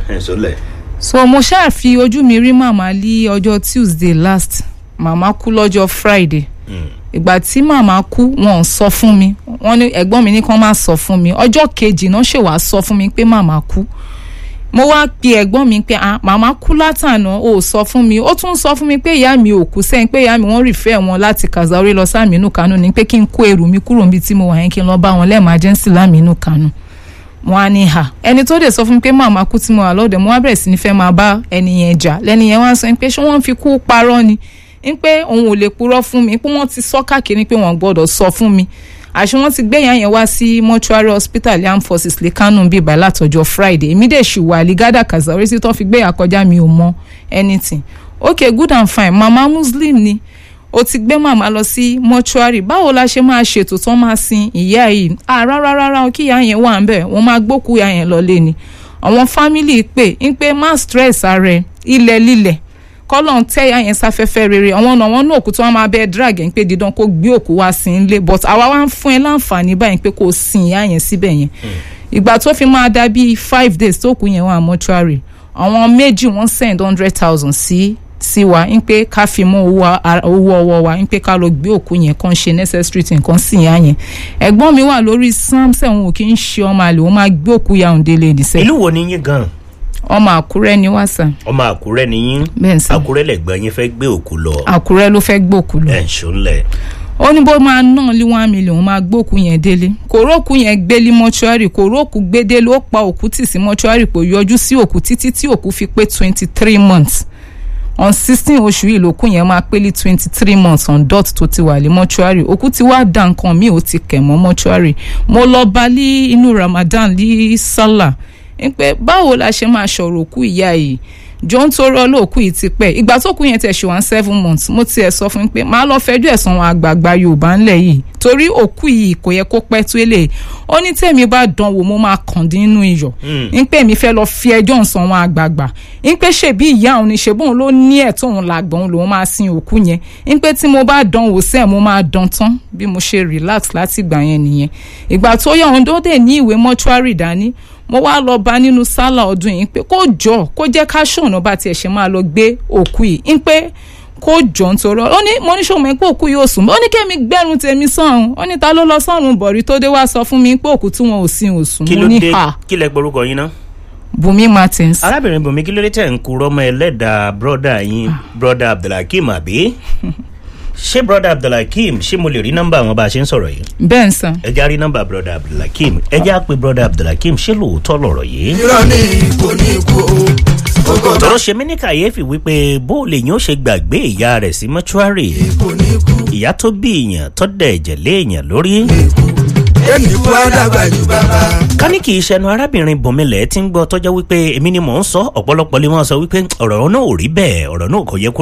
ẹ̀ sọlẹ̀. so mo ṣáà fi ojú mi rí màmá lí ọjọ́ tuesday last màmá kú lọ́jọ́ friday ìgbà tí màmá kú wọn ò sọ fún mi wọn ní ẹ̀gbọ́n mi ní kán má sọ fún mi ọjọ́ kejì náà ṣe wàá sọ fún mi pé màmá kú mo wá pe ẹ̀gbọ́n mi pé ah màmá kú látànà ó sọ fún mi ó tún sọ fún mi pé ìyá mi ò kú sẹ́yìn pé ìyá mi wọ́n rìfẹ́ wọn láti Kazaure lọ sámínú Kánò ní pé kí n kó ẹrù mi kúrò níbi tí mo wà yẹn kí n lọ bá wọn lẹ́ẹ̀májẹ́nsì lámínú Kánò wọn á ní hà ẹni tó dé sọ fún mi pé màmá kú tí mo wà lọ́dẹ̀ mo wá bẹ̀rẹ̀ sí ní fẹ́ máa bá ẹni yẹn jà lẹ́ni yẹn wá sọ pé ṣé wọ́n fi kú parọ́ ni ń pé òun ò lè purọ́ fún mi pé wọ́n ti sọ káàkiri pé wọ́n gbọ́dọ̀ sọ fún mi àṣé wọ́n ti gbé ìyá yẹn wá sí mortuary hospital armed forces lè kánú bíi bá látọjọ́ friday èmi dẹ̀ ṣì wà ligada Kazaure sí tó fi gbé àkọjá mi ò mọ anything okay good and fine mama muslim ni ó ti gbé màmá lọ sí mortuary báwo la ṣe máa ṣètò tán máa sin ìyá yìí ah rárá rárá kí ìyá yẹn wà ń bẹ̀ wọ́n máa gbókù ìyá yẹn lọ lé ni àwọn fámìlì pè ń pé má stress ara ẹ ilẹ̀ lílẹ̀ kọ́lọ̀ ń tẹ́yà yẹn sáfẹ́fẹ́ rere àwọn ọ̀nà wọn náà òkú tí wọ́n máa bẹ́ẹ̀ drag ẹ̀ ń pé dídán kó gbé òkú wá sí ilé but àwa wá ń fún ẹ láǹfààní báyìí pé kó sin ìyá yẹn síbẹ̀ yẹn ìgbà tó fi máa dá bíi five days tó kù yẹn wà mọ́túárì àwọn méjì wọ́n send hundred thousand sí sí wa ń pé ká fi mú owó ọwọ́ wa ń pé ká lọ gbé òkú yẹn kàn ṣe necessary thing kan sí ìyá yẹn ẹ̀gbọ́n mi wà lórí samson òun ò kí ń ṣe ọmọ àlè òun máa gbé òkú ya òun délé nìṣẹ́ ìlú wo ni yín gan ọmọ àkúrẹ́ ni wá sà ọmọ àkúrẹ́ ni yín bẹ́ẹ̀ sà àkúrẹ́ lẹ̀gbọ́n yín fẹ́ gbé òkú lọ àkúrẹ́ ló fẹ́ gbòkú lọ ẹ̀ ń ṣọlẹ̀ ó ní bó máa ná lé one million máa gbókù yẹn délé kò rókù yẹn gbé lé mọ́ṣúárì kò rókù gbé délé ó pa òkú tì sí mọ́ṣúárì kò yọjú sí òkú títí tí òkú fi pé twenty three months on sixteen oṣù yìí lòkú yẹn máa pé lé twenty three months on dot tó ti wà lé mọ́ṣúárì òkú ti wá da nǹkan míì ó ti kẹ̀ mọ́ mọ́ṣúárì mo lọ bá lé inú Ramadan lé sálà ń pẹ́ báwo la ṣe máa ṣọ̀rọ̀ òkú ìyá yìí jọ ń tó rọ́ lóòkú yìí ti pẹ́ ìgbà tó kú yẹn tẹ̀ ṣe one seven months mo tiẹ̀ sọ fún un pé máa lọ fẹjọ́ ẹ̀sán àwọn àgbààgbà Yorùbá ńlẹ̀ yìí torí òkú yìí kò yẹ kó pẹ́ tó lè ó ní tẹ̀mí bá dán wò mo máa kàn dín nínú iyọ̀ ń pè mí fẹ́ lọ fi ẹjọ́ ǹsán àwọn àgbààgbà ń pè ṣèbí ìyá òun ni ṣèbóun ló ní ẹ̀tọ́ òun làgbọ̀n òun lòun máa sin òkú yẹn ń pè tí mo bá dán wò sẹ́ẹ̀ mo máa dán tán bí mo ṣe relax láti ìgbà yẹn nìyẹn ìgbà tó yẹ òun tó dé ní ìwé mọ́túárì dání mo wá lọ bá nínú sálà ọdún yìí pé kó jọ kó jẹ́ ká ṣọ̀nà bá tiẹ̀ ṣe máa lọ gbé òkú yìí ń pé kó jọ ń torọ ó ní mo ní ṣòwò pé òkú yóò sùn ó ní kémi gbẹ́rùn tèmi sọ̀rùn ó ní ta ló lọ sọ̀rùn bọ̀rí tó dé wá sọ fún mi pé òkú tí wọn ò sin ò sùn kí mo ló ní dé ha kí lẹ gbórúkọ yín ná. Bùnmi Martins arábìnrin bùnmi kí ló dé tẹ̀ ń kúrọ́ mọ́ ẹlẹ́dàá bọ́dà yín bọ́dà abdulhakeem àbí ṣé bọ́dà abdulhakeem ṣé mo lè rí nọ́mbà wọn bá a ṣe ń sọ̀rọ̀ yìí bẹ́ẹ̀ sàn ẹ já rí nọ́mbà bọ́dà abdulhakeem ẹ já pé bọ́dà abdulhakeem ṣé lóòótọ́ lọ̀rọ̀ yìí. irọ́ ní kò ní kú o kò tọ́rọ ṣe mí ní kàyéfì wípé bó lè yín ó ṣe gbàgbé ìyá rẹ̀ sí mọ́ṣúárì kò ní kú ìyá tó bí èèyàn tó dẹ̀ ẹ̀jẹ̀ lé èèyàn lórí. ẹnì kú àdàgbà ju bàbá. ká ní kì í ṣẹnu arábìnrin bòmílẹ̀ tí ń gbọ́ tọ́jọ́ wípé èmi ni mò ń sọ ọ̀pọ̀lọpọ̀ lè máa sọ wípé ọ̀rọ̀ náà ò rí bẹ́ẹ̀ ọ̀rọ̀ náà kò yẹ kó